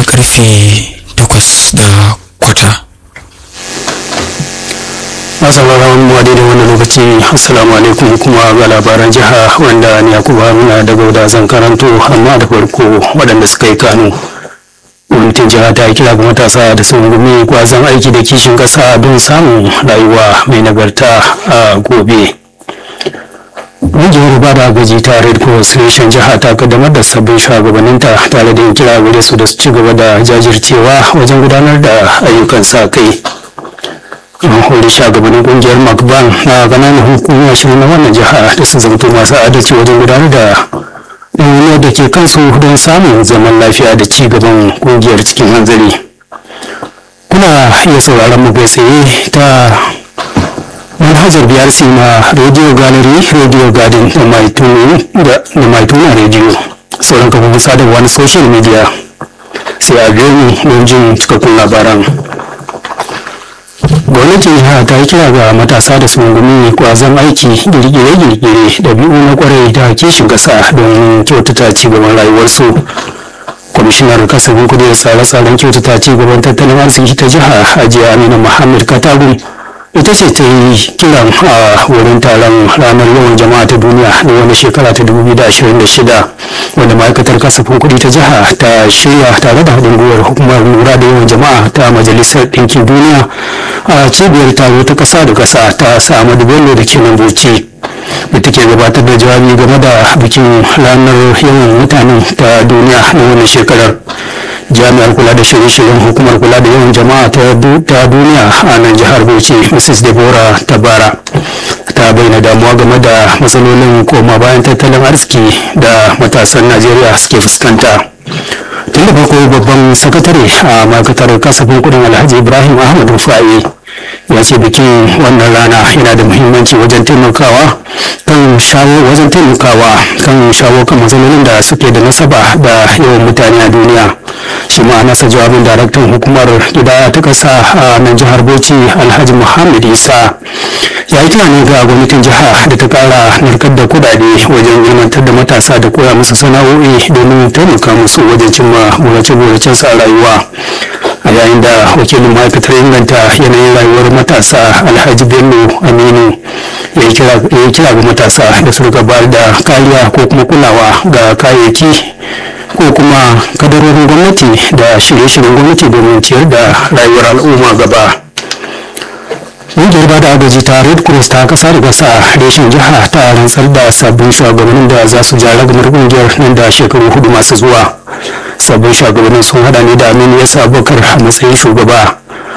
karfe takwas da kwata masauraran mu da wannan lokaci assalamu alaikum kuma ga labaran jiha wanda ni yakubu haruna da gauda zan karanto amma da farko waɗanda suka yi kano gwamnatin jiha ta kira ga matasa da sun gumi kwazon aiki da kishin ƙasa don samun rayuwa mai nagarta a gobe ƙungiyar ba da gaji ta red cross reshen jiha ta kaddamar da sabbin shugabanninta tare da yin kira gare su da su ci gaba da jajircewa wajen gudanar da ayyukan sa kai an hori shugabannin kungiyar macban na ƙananan hukumar ashirin na wannan jiha da su zamto masu adalci wajen gudanar da ɗauniyar da ke kansu don samun zaman lafiya da ci gaban kungiyar cikin hanzari kuna iya sauraron mu kai tsaye ta manhajar brc na radio gallery radio garden da mai tuna radio sauran kafofin sadarwa na social media sai a biyo mu don jin cikakkun labaran gwamnatin jiha ta yi kira ga matasa da su rungumi kwazon aiki girgire-girgire da biyu na kwarai da kishin kasa don kyautata cigaban rayuwarsu kwamishinar kasafin kudi da tsare-tsaren kyautata cigaban tattalin arziki ta jiha hajiya amina muhammad katagun ita ce ta yi kiran a wurin taron ranar yawan jama'a ta duniya na wani shekara ta 2026 wanda ma'aikatar kasafin kuɗi ta jiha ta shirya tare da haɗin gwiwar hukumar lura da yawan jama'a ta majalisar ɗinkin duniya a cibiyar taro ta ƙasa da ƙasa ta samadu bello da ke nan bauchi da take gabatar da jawabi game da bikin ranar yawan mutanen ta duniya na wannan shekarar jami'ar kula da shirye-shiryen hukumar kula da yawan jama'a ta duniya a nan jihar bauchi mrs deborah tabara ta bayyana damuwa game da matsalolin koma bayan tattalin arziki da matasan najeriya suke fuskanta tun da farko babban sakatare a ma'aikatar kasafin kudin alhaji ibrahim ahmad rufa'i ya ce bikin wannan rana yana da muhimmanci wajen taimakawa kan shawo wajen taimakawa kan shawo kan matsalolin da suke da nasaba da yawan mutane a duniya shi ma nasa jawabin daraktan hukumar gidaya ta kasa a nan jihar bauchi alhaji muhammad isa ya yi tunani ga gwamnatin jiha da ta kara narkar da kudade wajen ilmantar da matasa da koya musu sana'o'i domin taimaka musu wajen cimma burace-buracen sa rayuwa a yayin da wakilin ma'aikatar inganta yanayin rayuwar matasa alhaji bello aminu ya yi kira ga matasa da su bayar da kariya ko kuma kulawa ga kayayyaki ko kuma kadarorin gwamnati da shirye-shiryen gwamnati domin ciyar da rayuwar al'umma gaba ƙungiyar bada agaji ta red cross ta kasa da kasa reshen jiha ta rantsar da sabbin shugabannin da za su ja ragamar ƙungiyar nan da shekaru hudu masu zuwa sabbin shugabannin sun hada ne da aminu yasa abubakar a matsayin shugaba